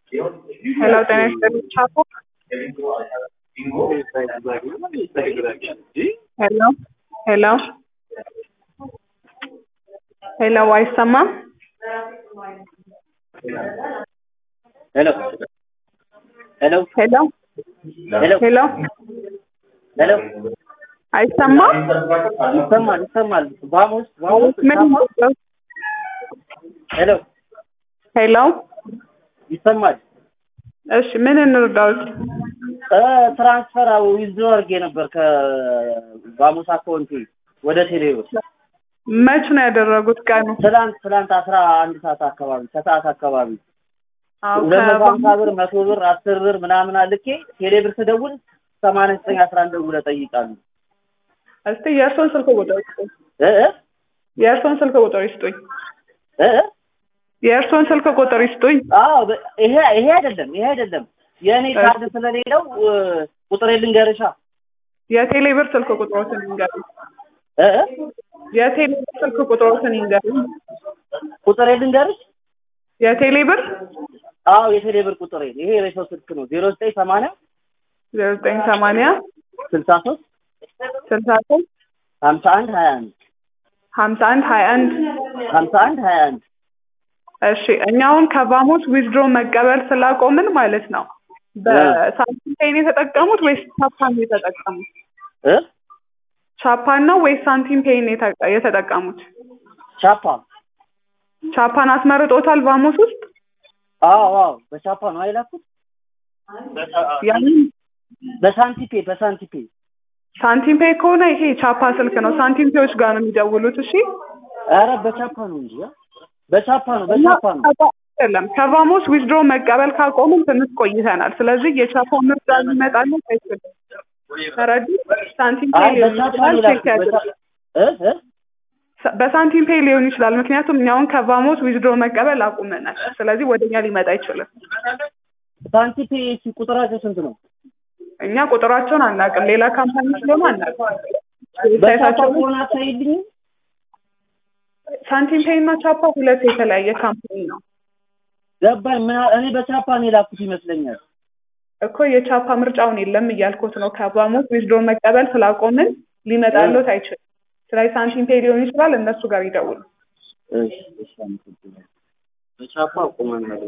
ሄሎ ጤና ይስጥልኝ ቻፖ ሄሎ ሄሎ ሄሎ አይሰማም ሄሎ ሄሎ ሄሎ ሄሎ ሄሎ ሄሎ አይሰማም ይሰማል ይሰማል። ቫሞስ ቫሞስ ምን ቻፓ ሄሎ ሄሎ ይሰማል። እሺ ምን እንርዳዎት እ ትራንስፈር ዊዝድሮ አድርጌ ነበር ከቫሞስ አካውንቴ ወደ ቴሌብር መች ነው ያደረጉት ቀኑ ትላንት ትላንት አስራ አንድ ሰዓት አካባቢ ከሰዓት አካባቢ አዎ ሁለት መቶ ሀምሳ ከባ- ብር መቶ ብር አስር ብር ምናምን አልኬ ቴሌብር ስደውል ሰማንያ ዘጠኝ አስራ አንድ ደውለህ ጠይቃሉ እስቲ የእርሶን ስልክ ቁጥር ይስጡኝ እ እ የእርሶን ስልክ ቁጥር ይስጡኝ እ እ የእርሶን ስልክ ቁጥር ይስጡኝ አዎ በ- ይሄ ይሄ አይደለም ይሄ አይደለም የእኔ ካርድ ስለሌለው እ፣ ቁጥሬ ልንገርሻ የቴሌ ብር ስልክ ቁጥሮትን ይንገሩኝ እ እ የቴሌ ብር ስልክ ቁጥሮትን ይንገሩኝ ቁጥሬ ልንገርሽ የቴሌ ብር አዎ የቴሌ ብር ቁጥሬ ይሄ የሬሶ ስልክ ነው ዜሮ ዘጠኝ ሰማንያ ዜሮ ዘጠኝ ሰማንያ ስልሳ ሶስት ስልሳ ሶስት ሀምሳ አንድ ሀያ አንድ ሀምሳ አንድ ሀያ አንድ ሀምሳ አንድ ሀያ አንድ እሺ እኛ አሁን ከቫሞስ ዊዝድሮ መቀበል ስላቆምን ማለት ነው በሳንቲም ፔይን የተጠቀሙት ወይስ ቻፓን ነው የተጠቀሙት እ ቻፓን ነው ወይስ ሳንቲም ፔይን የተ- የተጠቀሙት ቻፓ ቻፓን አስመርጦታል ቫሞስ ውስጥ አዎ አዎ በቻፓ ነው አይላኩት ያንን በሳንቲፔ በሳንቲፔ ሳንቲም ፔይ ከሆነ ይሄ ቻፓ ስልክ ነው ሳንቲም ፔዮች ጋር ነው የሚደውሉት እሺ ኧረ በቻፓ ነው እንጂ አ? በቻፓ ነው በቻፓ ነው አይደለም ከቫሞስ ዊዝድሮ መቀበል ካቆምን ትንሽ ቆይተናል ስለዚህ የቻፓ ምርጫ ሊመጣልን አይችልም ተረዱ ሳንቲም ፔይ አይ ሊሆን በቻፓ ይችላል ነው ቼክ የላኩት ያድርጉ በቻ- እ እ በሳንቲም ፔይ ሊሆን ይችላል ምክንያቱም እኛውን ከቫሞስ ዊዝድሮ መቀበል አቁመናል ስለዚህ ወደኛ ሊመጣ አይችልም ሳንቲፔ እሺ ቁጥራቸው ስንት ነው እኛ ቁጥራቸውን አናውቅም ሌላ ካምፓኒ ስለሆነ አናውቅም በቻፓ ዌብሳይታቸው ከሆነ አታይልኝም ሳንቲም ፔይ እና ቻፓ ሁለት የተለያየ ካምፓኒ ነው ገባኝ ምን አ- እኔ በቻፓ ነው የላኩት ይመስለኛል እኮ የቻፓ ምርጫውን የለም እያልኩት ነው ከቫሞስ ዊዝድሮ መቀበል ስላቆምን ሊመጣሎት አይችልም ስለዚህ ሳንቲም ፔይ ሊሆን ይችላል እነሱ ጋር ይደውሉ እሺ እሺ አመሰግናለሁ በቻፓ ቁመን